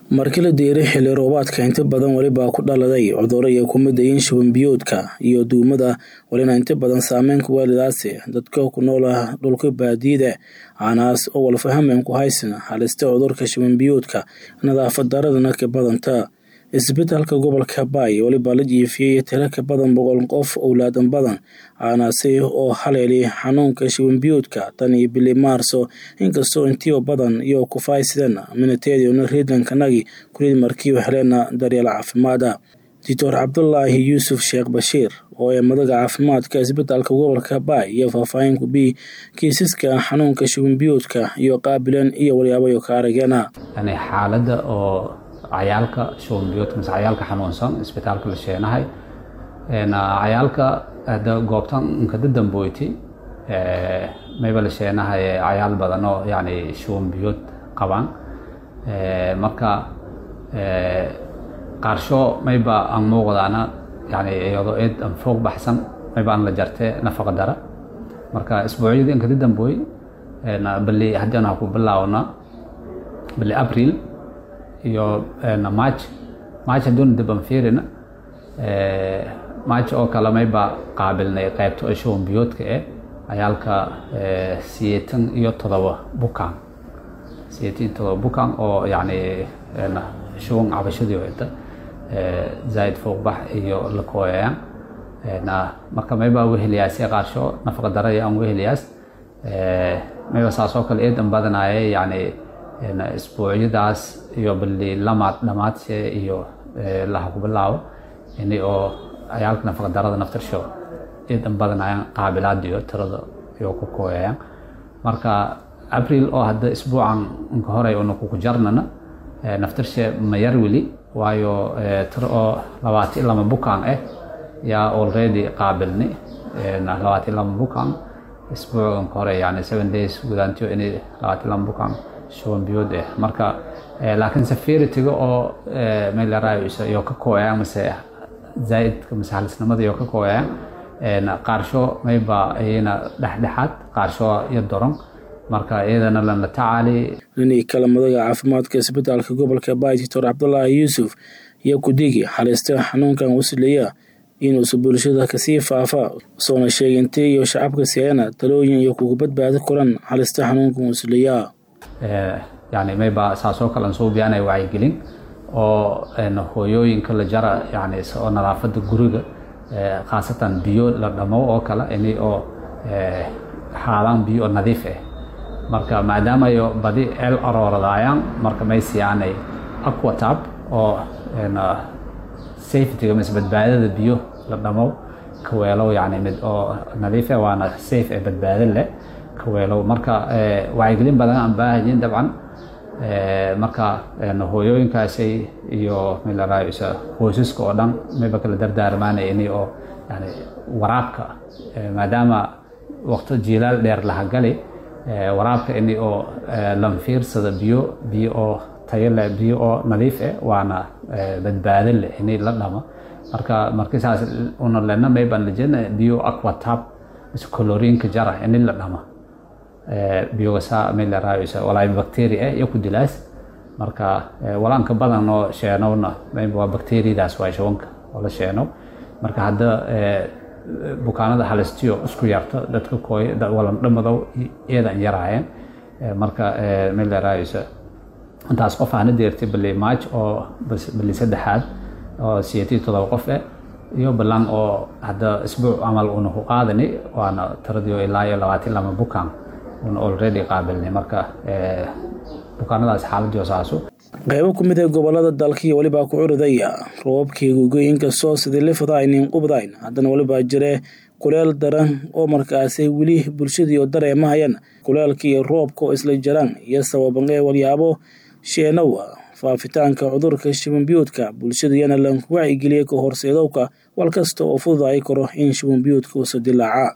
markii la diiray xilli roobaadka inta badan welibaa ku dhaladay cudurro iyo kumadayin shuban biyoodka iyo duumada welina inta badan saameyn ku weeladaasi dadka ku noola dhulka baadiyada aanaas oo walfahameen ku haysan halista cudurka shuban biyoodka nadaafad daradana ka badanta isbitaalka gobolka baay welibaa la jiifiyey tiro ka badan boqol qof owlaadan badan aanaasi oo haleeli xanuunka shubanbiyoodka tan iyo bili maarso inkastoo intiiba badan iyo kufaysideen minateediona riidlankanagi kulid markiiba heleena daryeel caafimaada doctor cabdulaahi yuusuf sheekh bashiir oo ee madaga caafimaadka isbitaalka gobolka baay iyo faahfaahin ku bi kiisaska xanuunka shubanbiyoodka iyo qaabilan iyo walyaabayo ka arageena xaalada oo cayaalka shubanbiyoodka mise cayaalka xanuunsan isbitaalka la sheenahay cayaalka hadda goobtan nkada damboyti mayba la sheenahay cayaal badan oo yani shubanbiyood qabaan marka qaarsho mayba aan muuqdaana yani iyadoo eed aan foog baxsan mayba aan la jartee nafaqa dara marka isbuucyadii nkada dambooy bali haddii aan ku bilaawna bali abril iyo march march hadduuna dib aan fiirina march oo kale mayba qaabilnay qaybta oo shuban biyoodka eh cayaalka siyeetan iyo todoba bukaan siyeetan iyo todoba bukaan oo yacni shuban cabashadii wata zaid fuuqbax iyo la kooyayaan marka mayba weheliyaasee qaarsho nafaqa dara iyo aan weheliyaas mayba saas oo kale eedan badanaaye yacni isbuucyadaas iyo bali lamaad dhamaadse iyo laha ku bilaabo ini oo cayaalka nafaqa darada naftarsho eedan badanayaan qaabilaadiyo tirada iyo ku kooyayaan marka abril oo hadda isbuucan inka horey una kuku jarnana naftarshe ma yar weli waayo tiro oo labaatan lama bukaan ah yaa already qaabilni labaatan lama bukaan isbuuc inka hore yani seven days gudaantiyo inay labaatan lama bukaan shuban biyood ah marka laakiin safiritiga oo meelaraayisa iyo ka kooyayaan mase zaaidka mase halisnimada iyo ka kooyayaan qaarsho mayba iyana dhexdhexaad qaarsho iyo doron marka iyadana lan la tacaali ninii kale madaga caafimaadka isbitaalka gobolka baay doctor cabdulaahi yuusuf iyo kudigi halista xanuunkan wasileya inuusa bulshada kasii faafa soona sheegintay iyo shacabka siiyana talooyin iyo kugu badbaadi kuran halista xanuunkan wasileya yani mayba saasoo kale aan soo biyaanaya wacyigelin oo hooyooyinka la jara yani oo nadaafada guriga khaasatan biyo la dhamow oo kale ini oo xaadaan biyo oo nadiif ah marka maadaamayo badi el arooradayaan marka may siyaanay aquatab oo safetyga mise badbaadada biyo la dhamow kaweelow yani mid oo nadiif ah waana safe ee badbaado leh kaweelow marka wacyigelin badan aan baahayin dabcan marka hooyooyinkaasay iyo milaraaisa qoysaska oo dhan mayba kala dardaarmaanay ini oo yani waraabka maadaama waqti jiilaal dheer laha gali waraabka ini oo lanfiirsada biyo biyo oo tayo leh biyo oo nadiif ah waana badbaado leh ini la dhamo marka markii saas una lena mayban lajena biyo aquatab mise coloriinka jara ini la dhamo biyogasa melaraaisa walaa bacteria iyo ku dilaas marka walaanka badan oo sheenowna waa bacteriadaas waa shawanka oo la sheenow marka hadda bukaanada halistiyo isku yarta dadka kooy walan dhamadow eedan yaraayeen marka melaraaisa intaas qof ahna deertay bali march oo bali saddexaad oo siyeetii todoba qof eh iyo balan oo hadda isbuuc camal una ku qaadani waana tiradii ilaa iyo labaatan lama bukaan already qaabilnay marka bukaanadaas xaaladii saaso qaybo ku mid ee gobolada dalkii welibaa ku curidaya roobabkii gugoy inkastoo sidii lifada aynin qubdayn haddana welibaa jire kuleel daran oo markaasay weli bulshadii oo dareemahayaan kuleelka iyo roobka oo isla jiraan iyo sababan ee walyaabo sheenowa faafitaanka cudurka shubanbiyoodka bulshadayana lanku wacyigeliyay ka horseedowka wal kasta oo fududaay karo in shubanbiyoodka uusa dilaaca